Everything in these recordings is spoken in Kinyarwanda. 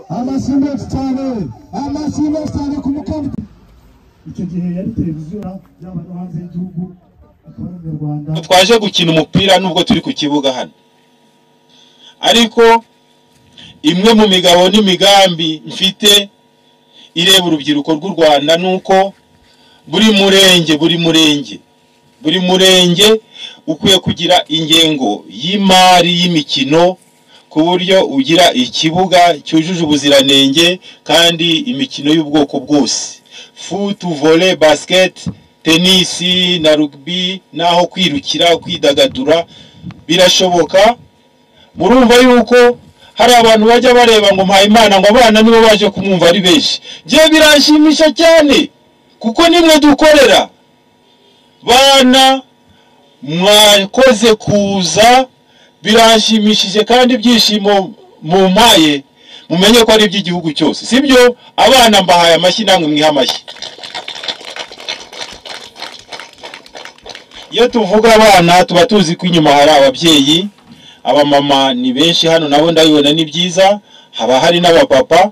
amashyi menshi cyane amashyi menshi cyane ku mukobwa icyo gihe yari televiziyo yaba no hanze y'igihugu akaba ari mu rwanda twaje gukina umupira nubwo turi ku kibuga hano ariko imwe mu migabo n'imigambi mfite ireba urubyiruko rw'u rwanda ni uko buri murenge buri murenge buri murenge ukwiye kugira ingengo y'imari y'imikino ku buryo ugira ikibuga cyujuje ubuziranenge kandi imikino y'ubwoko bwose futu vole basiketi tenisi na rugubi n'aho kwirukira kwidagadura birashoboka murumva yuko hari abantu bajya bareba ngo mpayimana ngo abana nibo baje kumwumva ari benshi njye biranshimisha cyane kuko nimwe dukorera bana mwakoze kuza biranshimishije kandi ibyishimo mumpaye mumenye ko ari iby'igihugu cyose sibyo abana mbahaye amashyi namwe mwiha amashyi iyo tuvuga abana tuba tuzi ko inyuma hari ababyeyi abamama ni benshi hano nabo ndabibona ni byiza haba hari n'abapapa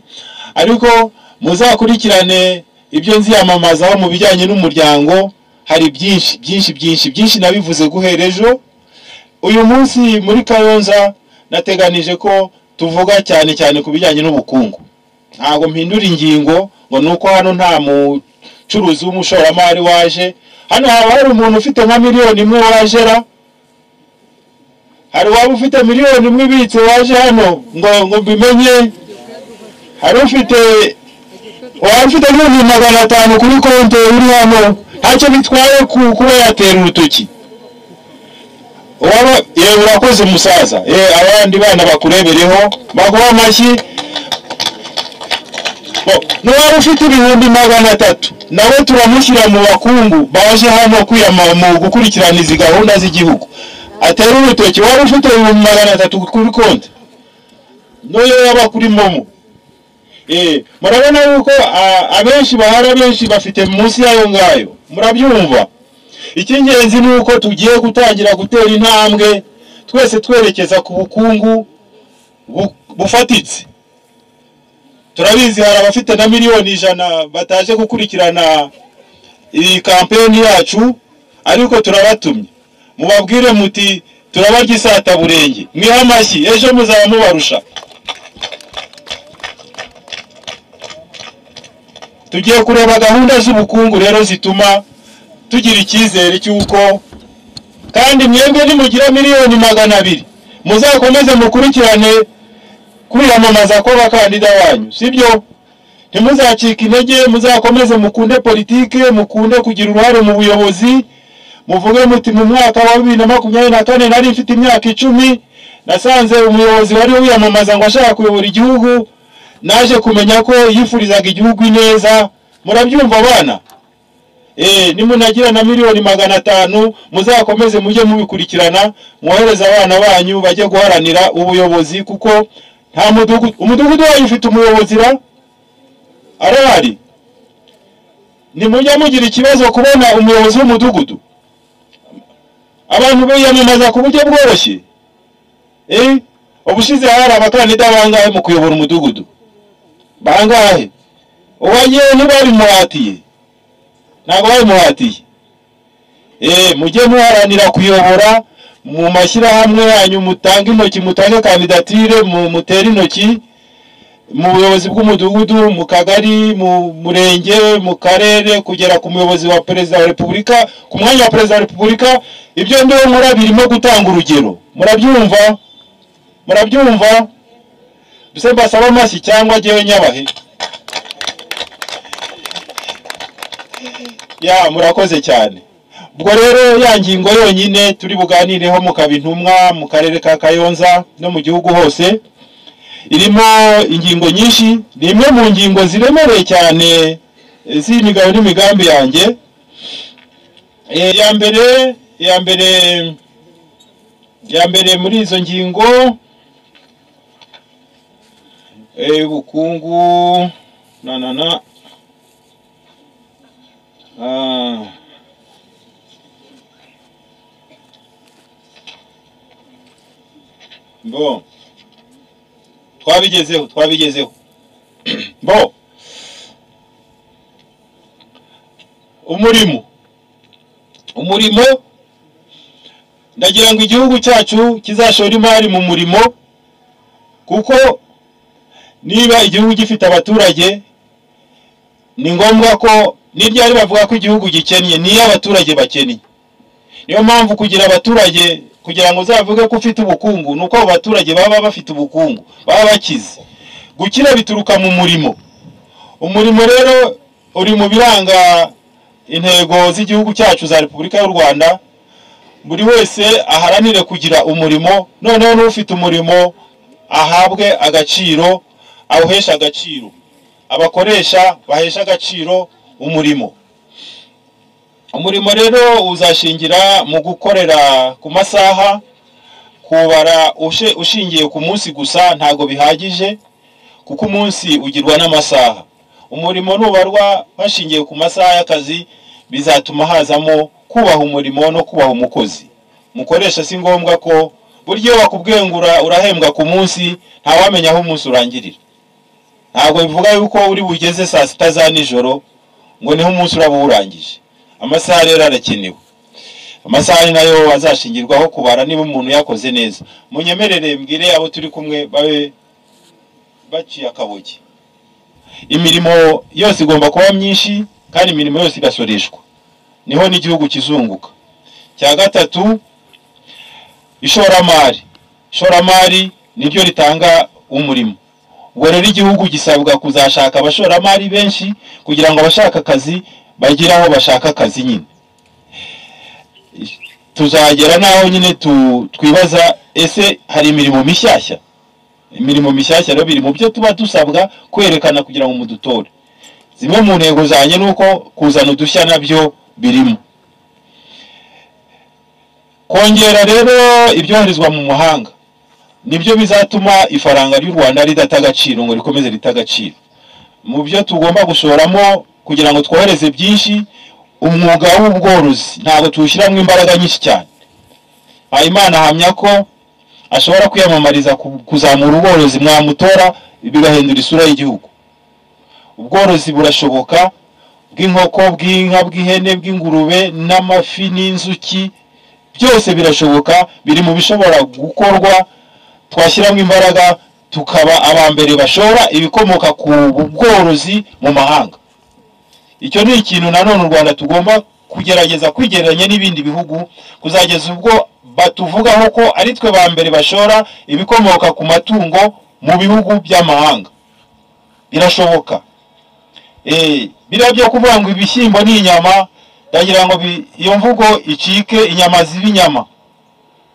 ariko muzakurikirane ibyo nziyamamazaho mu bijyanye n'umuryango hari byinshi byinshi byinshi byinshi nabivuze guhera ejo uyu munsi muri kayonza nateganije ko tuvuga cyane cyane ku bijyanye n'ubukungu ntabwo mpindura ingingo ngo ni uko hano nta mucuruzi w'umushoramari waje hano haba hari umuntu ufite nka miliyoni imwe wajera hari waba ufite miliyoni imwe ibitse waje hano ngo ngo mbimenye hari ufite waba ufite ibihumbi magana atanu kuri konti uri hano ntacyo bitwaye ku kuba yatera urutoki waba yewe urakoze umusaza yewe abandi bana bakurebereho baguha amashyi n'uwaba ufite ibihumbi magana atatu nawe turamushyira mu bakungu baje hano kwiyama mu gukurikirana izi gahunda z'igihugu atera urutoki wari ufite ibihumbi magana atatu kuri konti n'uyo yaba kuri momo murabona yuko abenshi bahari abenshi bafite munsi yayo ngayo murabyumva icy'ingenzi ni uko tugiye gutangira gutera intambwe twese twerekeza ku bukungu bufatitse turabizi hari abafite na miliyoni ijana bataje gukurikirana iyi kampeni yacu ariko turabatumye mubabwire muti turabarya isataburenge mwiha amashyi ejo muzaba mubarusha tugiye kureba gahunda z'ubukungu rero zituma tugira icyizere cy'uko kandi mwebwe nimugira miliyoni magana abiri muzakomeze mukurikirane kwiyamamaza kw'abakandida banyu sibyo ntimuzacike intege muzakomeze mukunde politike mukunde kugira uruhare mu buyobozi muvuge muti mu mwaka wa bibiri na makumyabiri na kane nari mfite imyaka icumi nasanze umuyobozi wari wiyamamaza ngo ashaka kuyobora igihugu naje kumenya ko yifurizaga igihugu ineza murabyumva abana nimunagira na miliyoni magana atanu muzakomeze mujye mubikurikirana mwohereze abana banyu bajye guharanira ubuyobozi kuko nta mudugudu umudugudu wanyu ufite umuyobozi ra arahari nimujya mugira ikibazo kubona umuyobozi w'umudugudu abantu biyamamaza ku buryo bworoshye ubushize hari abakandida bangahe mu kuyobora umudugudu bangahe uwagiye ntibabimuhatiye ntabwo babimuhatiye mujye muharanira kuyobora mu mashyirahamwe yanyu mutange intoki mutange kandidatire mutere intoki mu buyobozi bw'umudugudu mu kagari mu murenge mu karere kugera ku muyobozi wa perezida wa repubulika ku mwanya wa perezida wa repubulika ibyo ndewe nkora birimo gutanga urugero murabyumva murabyumva mbese mbasaba amashyi cyangwa ngewe nyabahe ya murakoze cyane ubwo rero ya ngingo yonyine turi buganireho mukaba intumwa mu karere ka kayonza no mu gihugu hose irimo ingingo nyinshi ni imwe mu ngingo ziremereye cyane z'imigabo n'imigambi yanjye iya mbere iya mbere iya mbere muri izo ngingo ubukungu na na na mbo twabigezeho twabigezeho mbo umurimo umurimo ndagira ngo igihugu cyacu kizashora imari mu murimo kuko niba igihugu gifite abaturage ni ngombwa ko n'iryari bavuga ko igihugu gikennye niyo abaturage bakennye niyo mpamvu kugira abaturage kugira ngo uzavuge ko ufite ubukungu ni uko abo baturage baba bafite ubukungu baba bakize gukira bituruka mu murimo umurimo rero uri mu biranga intego z'igihugu cyacu za repubulika y'u rwanda buri wese aharanire kugira umurimo noneho n'ufite umurimo ahabwe agaciro awuhesha agaciro abakoresha bahesha agaciro umurimo umurimo rero uzashingira mu gukorera ku masaha kubara ushe- ushingiye ku munsi gusa ntabwo bihagije kuko umunsi ugirwa n'amasaha umurimo nubarwa hashingiwe ku masaha y'akazi bizatuma hazamo kubaha umurimo no kubaha umukozi mukoresha si ngombwa ko buri gihe bakubwengura urahembwa ku munsi ntawamenya aho umunsi urangirira ntabwo bivuga yuko uri bugeze saa sita za nijoro ngo niho umunsi uraba uwurangije amasaha rero arakenewe amasaha ni nayo azashingirwaho kubara niba umuntu yakoze neza munyemerere mbwire abo turi kumwe babe baciye akaboge imirimo yose igomba kuba myinshi kandi imirimo yose igasoreshwa niho n'igihugu kizunguka cya gatatu ishoramari ishoramari niryo ritanga umurimo ubwo rero igihugu gisabwa kuzashaka abashoramari benshi kugira ngo abashaka akazi bagire aho bashaka akazi nyine tuzagera n'aho nyine tu- twibaza ese hari imirimo mishyashya imirimo mishyashya rero biri mu byo tuba dusabwa kwerekana kugira ngo mudutore zimwe mu ntego zanjye ni uko kuzana udushya nabyo birimo kongera rero ibyoherezwa mu mahanga nibyo bizatuma ifaranga ry'u rwanda ridata agaciro ngo rikomeze rite agaciro mu byo tugomba gushoramo kugira ngo twohereze byinshi umwuga w'ubworozi ntabwo tuwushyiramo imbaraga nyinshi cyane Mpayimana ahamya ko ashobora kwiyamamariza ku- kuzamura ubworozi mwamutora bigahindura isura y'igihugu ubworozi burashoboka bw'inkoko bw'inka bw'ihene bw'ingurube n'amafi n'inzuki byose birashoboka biri mu bishobora gukorwa twashyiramo imbaraga tukaba aba mbere bashora ibikomoka ku bworozi mu mahanga icyo ni ikintu nanone u rwanda tugomba kugerageza kwigereranya n'ibindi bihugu kuzageza ubwo batuvugaho ko ari twe ba mbere bashora ibikomoka ku matungo mu bihugu by'amahanga birashoboka Eh, biriya byo kuvuga ngo ibishyimbo ni inyama ndagira ngo bi- iyo mvugo icike inyama ziba inyama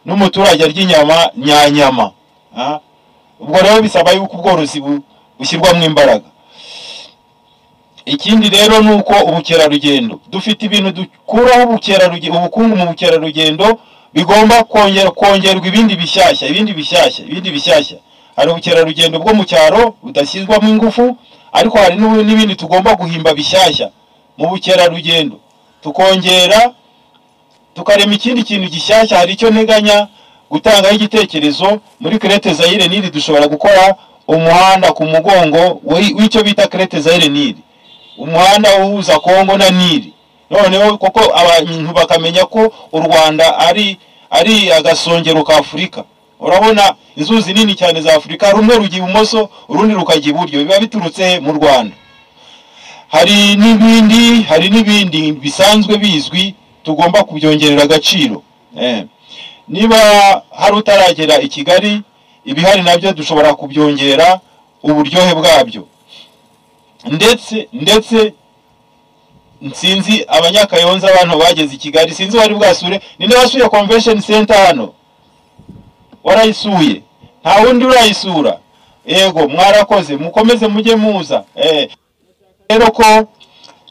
n'umuturage arya inyama nyanyama Ah, ubwo rero bisaba yuko ubworozi bu- bushyirwamo imbaraga ikindi rero ni uko ubukerarugendo dufite ibintu dukuraho ubukerarugendo ubukungu mu bukerarugendo bigomba kongera kongerwa ibindi bishyashya ibindi bishyashya ibindi bishyashya hari ubukerarugendo bwo mu cyaro budashyirwamo ingufu ariko hari n'ubu- n'ibindi tugomba guhimba bishyashya mu bukerarugendo tukongera tukarema ikindi kintu gishyashya hari icyo nteganya gutangaho igitekerezo muri Crete Zaire Nili dushobora gukora umuhanda ku mugongo w'i- w'icyo bita Crete Zaire Nili umuhanda uhuza kongo na nili noneho kuko abantu bakamenya ko u rwanda ari ari agasongero ka afurika urabona inzuzi nini cyane za afurika rumwe rujya ibumoso urundi rukajya iburyo biba biturutse he? mu rwanda hari n'ibindi hari n'ibindi bisanzwe bizwi tugomba kubyongerera agaciro eh. niba hari utaragera i kigali ibihari nabyo dushobora kubyongera uburyohe bwabyo ndetse ndetse nsinzi abanyakayonza abantu bageze i kigali sinzi wari bwasure ninde wasuye convention center hano warayisuye nta wundi urayisura yego mwarakoze mukomeze mujye muza eh. rero ko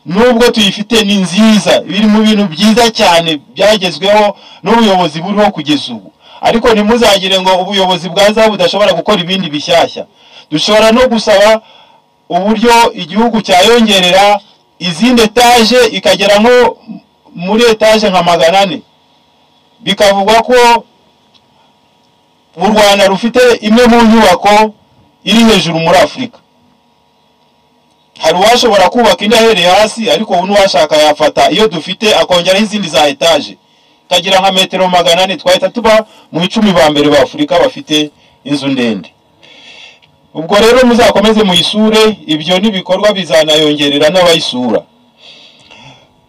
nubwo tuyifite ni nziza biri mu bintu byiza cyane byagezweho n'ubuyobozi buriho kugeza ubu ariko ntimuzagire ngo ubuyobozi bwaza budashobora gukora ibindi bishyashya dushobora no gusaba uburyo igihugu cyayongerera izindi etaje ikagera nko muri etaje nka magana ane bikavugwa ko mu rwanda rufite imwe mu nyubako iri hejuru muri afurika hari uwashobora kubaka indi ahereye hasi ariko ubu n'uwashaka yafata iyo dufite akongeraho izindi za etaje kagira nka metero magana ane twahita tuba mu icumi ba mbere ba afurika bafite inzu ndende ubwo rero muzakomeze muyisure ibyo n'ibikorwa bizanayongerera n'abayisura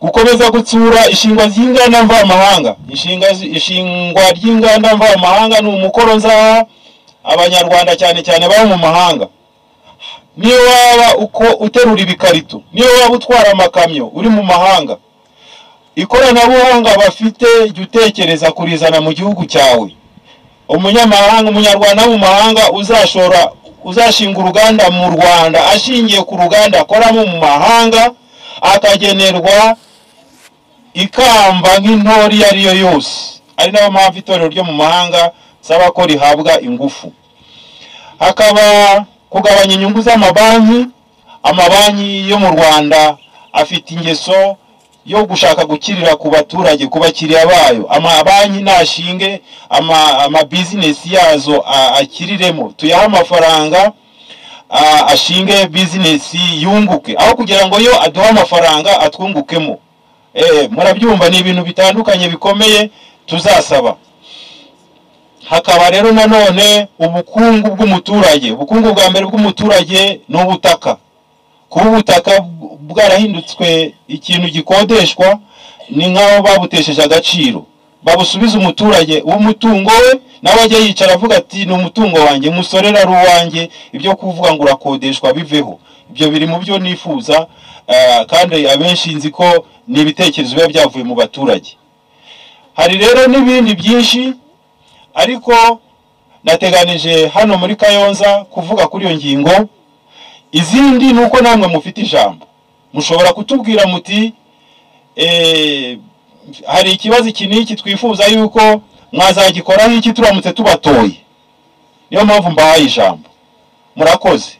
gukomeza gutsura ishingwa ry'inganda mvamahanga ishinga ishingwa ry'inganda mvamahanga ni umukoro nzaha abanyarwanda cyane cyane baba mu mahanga niyo waba uko uterura ibikarito niyo waba utwara amakamyo uri mu mahanga ikoranabuhanga bafite jya utekereza kurizana mu gihugu cyawe umunyamahanga umunyarwanda wo mu mahanga uzashora uzashinga uruganda mu rwanda ashingiye ku ruganda akoramo mu mahanga akagenerwa ikamba nk'intore iyo ari yo yose ari nayo mpamvu itorero ryo mu mahanga nsaba ko rihabwa ingufu hakaba kugabanya inyungu z'amabanki amabanki yo mu rwanda afite ingeso yo gushaka gukirira ku baturage ku bakiriya bayo amabanki nashinge amabizinesi yazo akiriremo tuyahe amafaranga ashinge bizinesi yunguke aho kugira ngo yo aduhe amafaranga atwungukemo murabyumva ni ibintu bitandukanye bikomeye tuzasaba hakaba rero nanone ubukungu bw'umuturage ubukungu bwa mbere bw'umuturage ni ubutaka kuba ubutaka bwarahindutse ikintu gikodeshwa ni nk'aho babutesheje agaciro babusubiza umuturage w'umutungo we nawe ajya yicara avuga ati ni umutungo wanjye musorera ari uwanjye ibyo kuvuga ngo urakodeshwa biveho ibyo biri mu byo nifuza kandi abenshi nzi ko ni ibitekerezo biba byavuye mu baturage hari rero n'ibindi byinshi ariko nateganije hano muri kayonza kuvuga kuri iyo ngingo izindi ni uko namwe mufite ijambo mushobora kutubwira muti hari ikibazo iki n'iki twifuza yuko mwazagikoraho iki turamutse tubatoye niyo mpamvu mbahaye ijambo murakoze